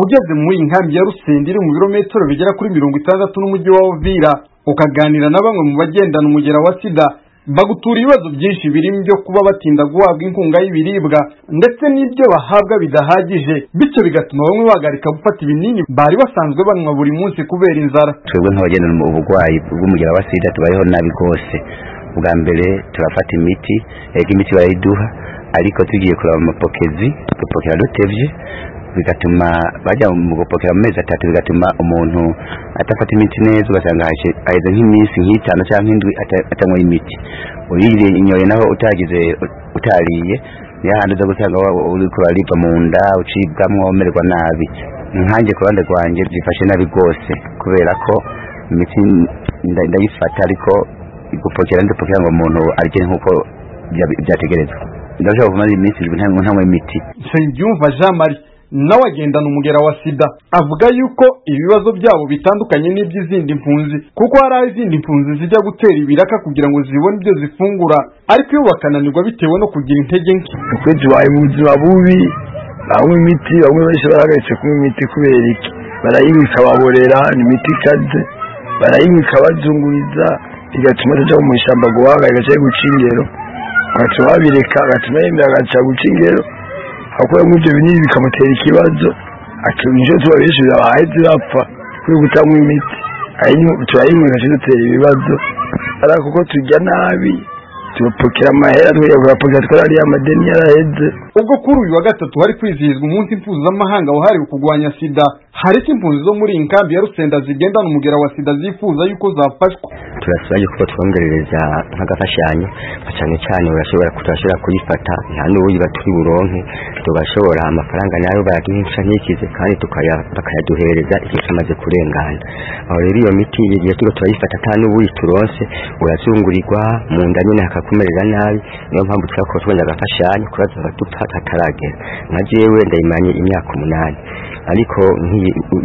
ugeze muri iyi nkambi ya rusindi iri mu birometero bigera kuri mirongo itandatu n'umujyi wa uvira ukaganira na bamwe mu bagendana umugera wa sida bagutura ibibazo byinshi birimo ibyo kuba batinda guhabwa inkunga y'ibiribwa ndetse n'ibyo bahabwa bidahagije bityo bigatuma bamwe bahagarika gufata ibinini bari basanzwe banywa buri munsi kubera inzara twebwe nk'abagendana uburwayi bw'umugera wa sida tubayeho nabi rwose bwa mbere turafata imiti reka imiti barayiduha ariko tugiye kureba amapokezi dupokera dutebye bigatuma bajya mu gupokera mu mezi atatu bigatuma umuntu atafata imiti neza ugasanga haheze nk'iminsi nk'itanu cyangwa indwi atanyweye imiti uyinyoye naho utagize utariye niyo hantu uza gusanga uri kuraribwa mu nda ucibwamo umererwa nabi nkanjye ku ruhande rwanjye byifashe nabi rwose kubera ko imiti ndayifata ariko igupokera ndupokera ngo umuntu arye nk'uko byategerezwa ndashobora kumara iminsi irindwi ntanywe imiti nsengiyumva jean marie nawe agendana umugera wa sida avuga yuko ibibazo byabo bitandukanye n'iby'izindi mpunzi kuko hari aho izindi mpunzi zijya gutera ibiraka kugira ngo zibone ibyo zifungura ariko iyo bakananirwa bitewe no kugira intege nke ukwezi wawe mu buzima bubi banywa imiti bamwe benshi barahagaritse kunywa imiti kubera iki barayinywa ikababorera ni imiti ikaze barayinywa ikabazunguriza igatuma atajya mu ishyamba guhaga igaca guca ingero agatuma babireka agatuma yemera agaca guca ingero akuramo ibyo binini bikamutera ikibazo akinjira tuba benshi birabaye zirapfa kubera gutanywa imiti turayinywa igaca dutera ibibazo ariko kuko tujya nabi tugapfukira amahera tukajya kuyapfukira twarariye amadeni yaraheze ubwo kuri uyu wa gatatu hari kwizihizwa umunsi mpuzamahanga wahariwe kurwanya sida hari icyo impunzi zo muri iyi nkambi ya rusenda zigendana umugera wa sida zifuza yuko zafashwa turasaba yuko twongerereza nk'agafashanyo cyane cyane turashobora kuyifata nta n'uwo baturi buronke tugashobora amafaranga nayo baraduhisha ntikize kandi bakayaduhereza igihe cyamaze kurengana aho rero iyo miti igihe tuba turayifata nta n'uwuyituronse urazungurirwa mu nda nyine hakakumerera nabi niyo mpamvu twakora tubonye agafashanyo kurazaba hataragera nka jewe ndayimanye imyaka umunani ariko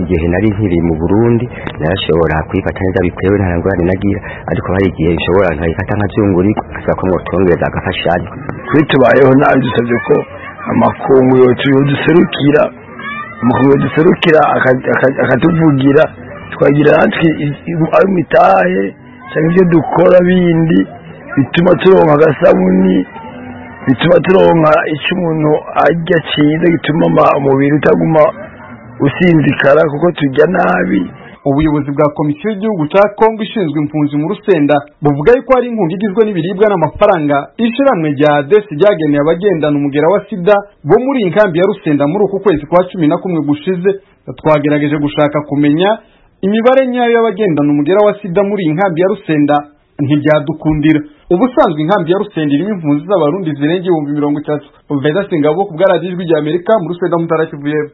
igihe nari nkiri mu burundi narashobora kuyifata neza bitewe nta ngorane nagira ariko hari igihe nshobora nkayifata nkazungurirwa ashobora ko mwotwongereza agafashanyo kuri tubayeho nabi dusabye ko amakungu yoduserukira amakungu yoduserukira akatuvugira twagira natwe ayo mitahe cyangwa ibyo dukora bindi bituma turonka agasabuni bituma turonka icyo umuntu ajya cyiza gituma umubiri utaguma usinzikara kuko tujya nabi ubuyobozi bwa komisiyo y'igihugu cya kongo ishinzwe impunzi mu rusenda buvuga yuko hari inkunga igizwe n'ibiribwa n'amafaranga ishiramwe rya adesi ryageneye abagendana umugera wa sida bo muri iyi nkambi ya rusenda muri uku kwezi kwa cumi na kumwe gushize twagerageje gushaka kumenya imibare nyayo y'abagendana umugera wa sida muri iyi nkambi ya rusenda ntibyadukundira ubusanzwe inkambi ya rusenda irimo impunzi z'abarundi zirenga ibihumbi mirongo itatu veda singabo ku bwa radiyo ijwi ry'amerika muri rusenda mutara kivu y'epfo